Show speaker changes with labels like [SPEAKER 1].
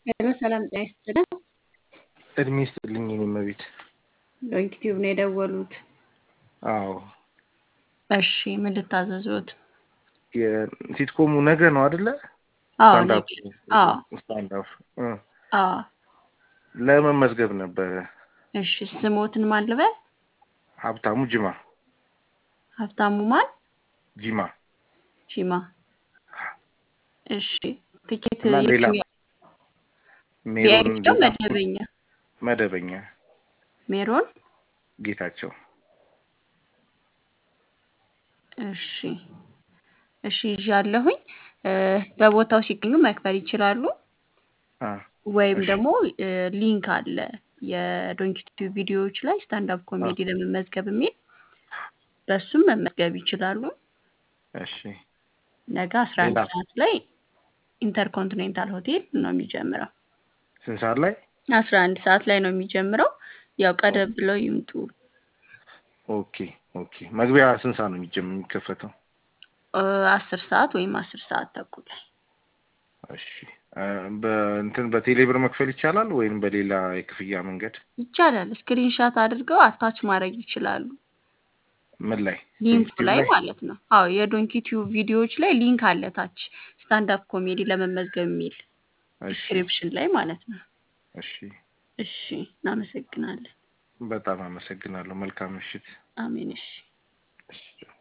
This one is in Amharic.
[SPEAKER 1] ሄሎ ሰላም ጤና ይስጥልን።
[SPEAKER 2] እድሜ ይስጥልኝ የኔ እመቤት።
[SPEAKER 1] ዩቲዩብ ነው የደወሉት።
[SPEAKER 2] አዎ
[SPEAKER 1] እሺ ምን ልታዘዙት?
[SPEAKER 2] የሲትኮሙ ነገ ነው አይደለ?
[SPEAKER 1] አዎ
[SPEAKER 2] ስታንዳፕ
[SPEAKER 1] ነገ። አዎ
[SPEAKER 2] ስታንዳፕ እ
[SPEAKER 1] አዎ።
[SPEAKER 2] ለመመዝገብ ነበረ።
[SPEAKER 1] እሺ ስሞትን ማን ልበል?
[SPEAKER 2] ሀብታሙ ጅማ
[SPEAKER 1] ሀብታሙ ማን?
[SPEAKER 2] ጂማ
[SPEAKER 1] ሺማ። እሺ ትኬት
[SPEAKER 2] እና ሌላ
[SPEAKER 1] የትኛው?
[SPEAKER 2] ሜሮን
[SPEAKER 1] ቪአይፒ ነው
[SPEAKER 2] ሌላ
[SPEAKER 1] መደበኛ?
[SPEAKER 2] መደበኛ
[SPEAKER 1] ሜሮን
[SPEAKER 2] ጌታቸው
[SPEAKER 1] እሺ እሺ ይዣለሁኝ። እ በቦታው ሲገኙ መክፈል ይችላሉ።
[SPEAKER 2] አ
[SPEAKER 1] ወይም
[SPEAKER 2] እሺ
[SPEAKER 1] ደግሞ እ ሊንክ አለ የዶንኪቲዩ ቪዲዮዎች ላይ ስታንዳፕ
[SPEAKER 2] አ
[SPEAKER 1] ኮሜዲ ለመመዝገብ የሚል በሱም መመዝገብ ይችላሉ።
[SPEAKER 2] እሺ
[SPEAKER 1] ነገ አስራ አንድ
[SPEAKER 2] ሌላ
[SPEAKER 1] ሰዓት ላይ ኢንተርኮንቲኔንታል ሆቴል ነው የሚጀምረው።
[SPEAKER 2] ስንት ሰዓት ላይ?
[SPEAKER 1] አስራ አንድ ሰዓት ላይ ነው የሚጀምረው። ያው ቀደም ብለው ይምጡ።
[SPEAKER 2] ኦኬ ኦኬ። መግቢያ ስንት ሰዓት ነው የሚጀምር የሚከፈተው?
[SPEAKER 1] እ አስር ሰዓት ወይም አስር ሰዓት ተኩል ላይ
[SPEAKER 2] እሺ እ በእንትን በቴሌ ብር መክፈል ይቻላል ወይም በሌላ የክፍያ መንገድ?
[SPEAKER 1] ይቻላል። ስክሪንሻት አድርገው አታች ማድረግ ይችላሉ።
[SPEAKER 2] ምን ላይ?
[SPEAKER 1] ሊንኩ
[SPEAKER 2] ዶንኪቲዩብ
[SPEAKER 1] ላይ
[SPEAKER 2] ላይ?
[SPEAKER 1] ማለት ነው። አዎ የዶንኪቲዩብ ቪዲዮዎች ላይ ሊንክ አለ ታች ስታንዳፕ ኮሜዲ ለመመዝገብ የሚል
[SPEAKER 2] እሺ
[SPEAKER 1] ዲስክሪፕሽን ላይ ማለት ነው።
[SPEAKER 2] እሺ።
[SPEAKER 1] እሺ እናመሰግናለን።
[SPEAKER 2] በጣም አመሰግናለሁ። መልካም ምሽት።
[SPEAKER 1] አሜን። እሺ
[SPEAKER 2] እሺ